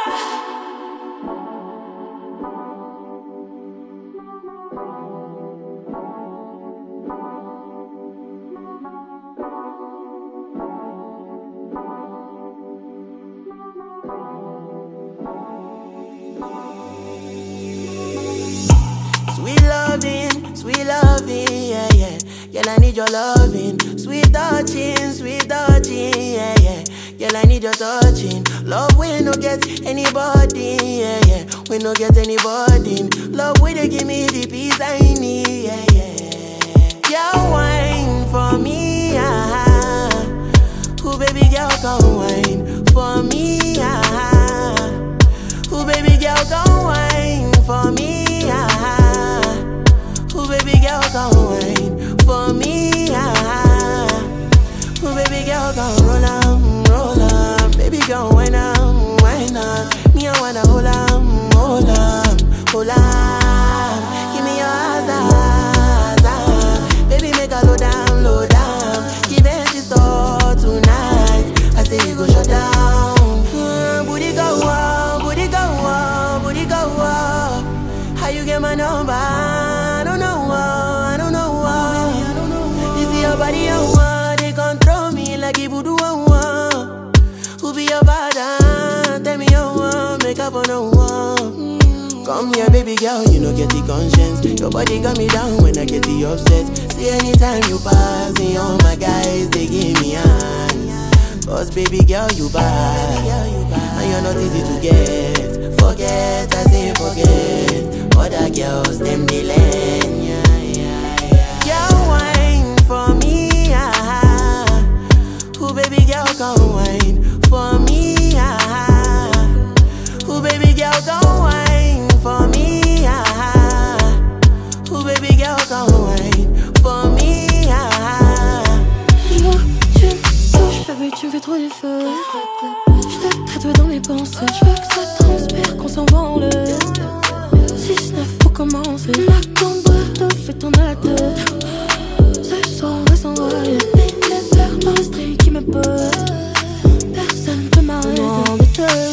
Sweet loving, sweet loving, yeah, yeah. Girl, I need your loving. Sweet touching, sweet touching, yeah, yeah. Girl, I need your touching. Love we no get anybody, yeah, yeah. We no get anybody. Love we they give me the peace I need, yeah, yeah. Girl, wine for me, ah. Who baby girl come wine for me, ah. Who baby girl come wine for me, ah. Who baby girl come wine for me, ah. Who baby girl come roll on, roll on. Baby girl wine on, wine on. Me I wanna hold on, hold on, hold on. Give me your eyes, eyes, eyes. Baby make a low down, low down. Give it this store tonight. I say you go shut down. Mm, booty go up, booty go up, booty go up. How you get my number? I don't know, uh, I don't know. uh. You see your body on one, they control me like it voodoo on one. Who be your father? Tell me your one, make up for no one. Come here, baby girl, you know get the conscience. Your body got me down when I get the upset. See anytime you pass me, all my guys they give me hand. Cause baby girl, you bad, and you're not easy to get. Forget, I say forget. Other girls, them they learn, yeah, yeah, yeah. Girl, wine for me, ah. Who baby girl come wine for me, ah. Who baby girl come wine for me, ah. Who baby girl come wine for me, ah. Dis-moi, tu me touches, baby, tu me fais trop d'efforts. Je te tatoué dans mes pensées. Je veux que ça transpire, qu'on s'envole. 6-9 pour commencer. Ma cambre te fait tourner la tête. Ce soir, on va s'envoler. Les verres par le string qui me pose. Personne peut m'arrêter. Demande